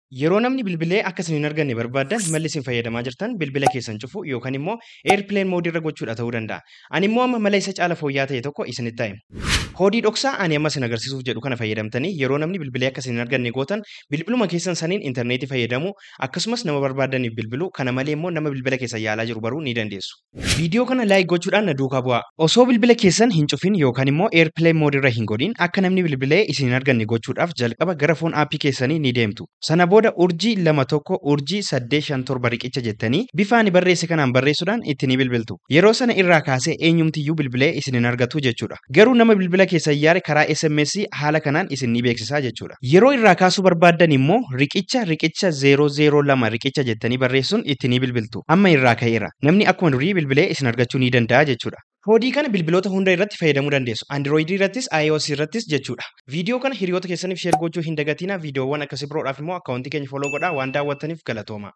Yeroo namni bilbilee akka isin hin arganne barbaaddan malli isin fayyadamaa jirtan bilbila keessan cufu yookaan immoo eerpileen moodii irra gochuudha ta'uu danda'a. Ani immoo amma mala isa caala fooyya'aa ta'e tokko isinitti hima. Koodii dhoksaa ani amma isin agarsiisuuf jedhu kana fayyadamtanii yeroo namni bilbilee akka isin hin arganne gootan bilbiluma keessan saniin intarneetii fayyadamu akkasumas nama barbaadaniif bilbilu kana malee immoo nama bilbila keessan yaalaa jiru baruu ni dandeessu. Viidiyoo kana laayik gochuudhaan na duukaa bu'aa. Osoo bilbila keessan hin cufin yookaan immoo eerpileen moodii irra hin godhin akka namni bilbilee isin hin arganne gochuudhaaf jalqaba gara foon aappii keessanii ni deemtu. Sana booda urjii lama tokko urjii saddeet shan torba riqicha jettanii bifa ani barreesse kanaan barreessuudhaan itti ni bilbiltu. Yeroo sana irraa kaasee eenyumtiyyuu bilbilee isin hin argatu jechuudha. Garuu nama bilbila keessan yaare karaa SMS haala kanaan isin ni beeksisaa jechuudha. Yeroo irraa kaasuu barbaaddan immoo riqicha riqicha 002 riqicha jettanii barreessuun itti ni bilbiltu. Amma irraa ka'eera. Namni akkuma durii bilbilee isin argachuu ni danda'a jechuudha. Koodii kana bilbiloota hunda irratti fayyadamuu dandeessu. Android irrattis, iOS irrattis jechuudha. Viidiyoo kana hiriyoota keessaniif sheer gochuu hin dagatinaa. Viidiyoowwan akkasii biroodhaaf immoo akkaawuntii keenya foloo godhaa waan daawwattaniif galatooma.